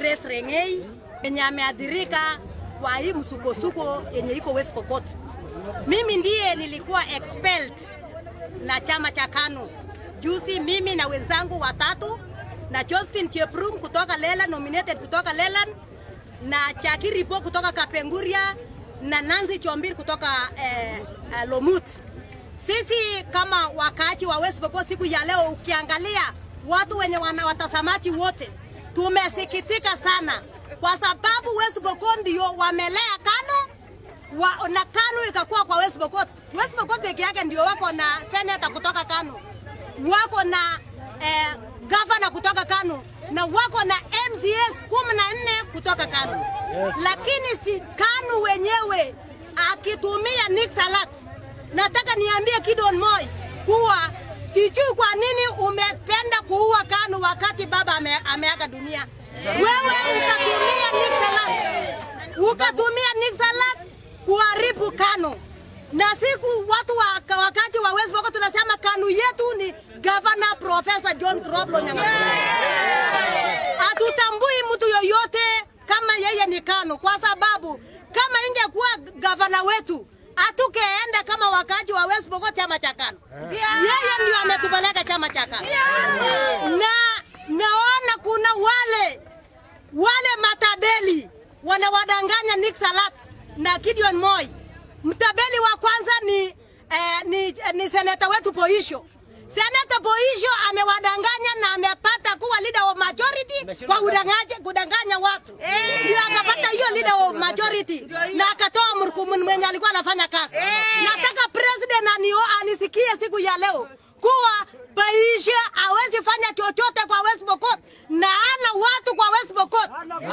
Grace Rengei yenye ameadhirika kwa hii msukosuko yenye iko West Pokot. Mimi ndiye nilikuwa expelled na chama cha KANU juzi, mimi na wenzangu watatu na Josephine Cheprum kutoka Leland, nominated kutoka Leland na Chakiripo kutoka Kapenguria na Nancy Chombir kutoka eh, eh, Lomut. Sisi kama wakaaji wa West Pokot siku ya leo, ukiangalia watu wenye wana watazamaji wote, tumesikitika sana kwa sababu West Pokot ndio wamelea KANU wa, na KANU ikakuwa kwa West Pokot. West Pokot peke yake ndio wako na senator kutoka KANU, wako na eh, governor kutoka KANU na wako na MCS kumi na nne kutoka KANU yes. Lakini si KANU wenyewe akitumia Nick Salat, nataka niambie Kidon Moi kuwa sijui kwa nini umependa kuua KANU wakati baba ame, ameaga dunia. Wewe ukatumia Nick Salat, ukatumia Nick Salat kuharibu KANU na siku watu wa, wakati wa West Pokot tunasema KANU yetu ni Governor Professor John Troplo Nyang'aru. Hatutambui mtu yoyote kama yeye ni KANU kwa sababu kama ingekuwa gavana wetu hatukeenda kama wakati wa West Pokot chama cha KANU. Yeye ndio ametupeleka chama cha KANU. Na naona kuna wale wale matadeli wanawadanganya Nick Salat na Gideon Moi. Mtabeli wa kwanza ni, eh, ni, ni seneta wetu Poisho. Seneta Poisho amewadanganya na amepata kuwa leader of majority kwa kudanganya, kudanganya watu ndio akapata hiyo leader of majority na akatoa mrukumu mwenye alikuwa anafanya kazi. Nataka president anio, anisikie siku ya leo kuwa Poisho hawezi fanya chochote kwa West Pokot na ana watu kwa West Pokot,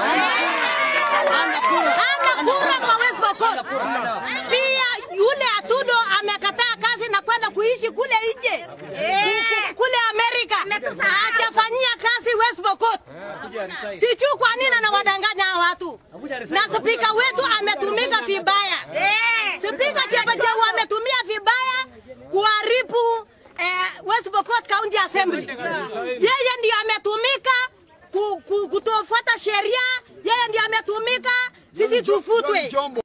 ana kura kwa West Pokot. Pia yule Atudo amekataa kazi na kwenda kuishi kule nje kule Amerika, hajafanyia kazi West Pokot. Sijui kwa nini anawadanganya hawa watu, na spika wetu ametumika vibaya. Spika Chebacheu ametumia vibaya kuharibu eh, West Pokot County Assembly. Yeye ndiyo ametumika ku, ku, kutofuata sheria, yeye ndiyo ametumika sisi tufutwe.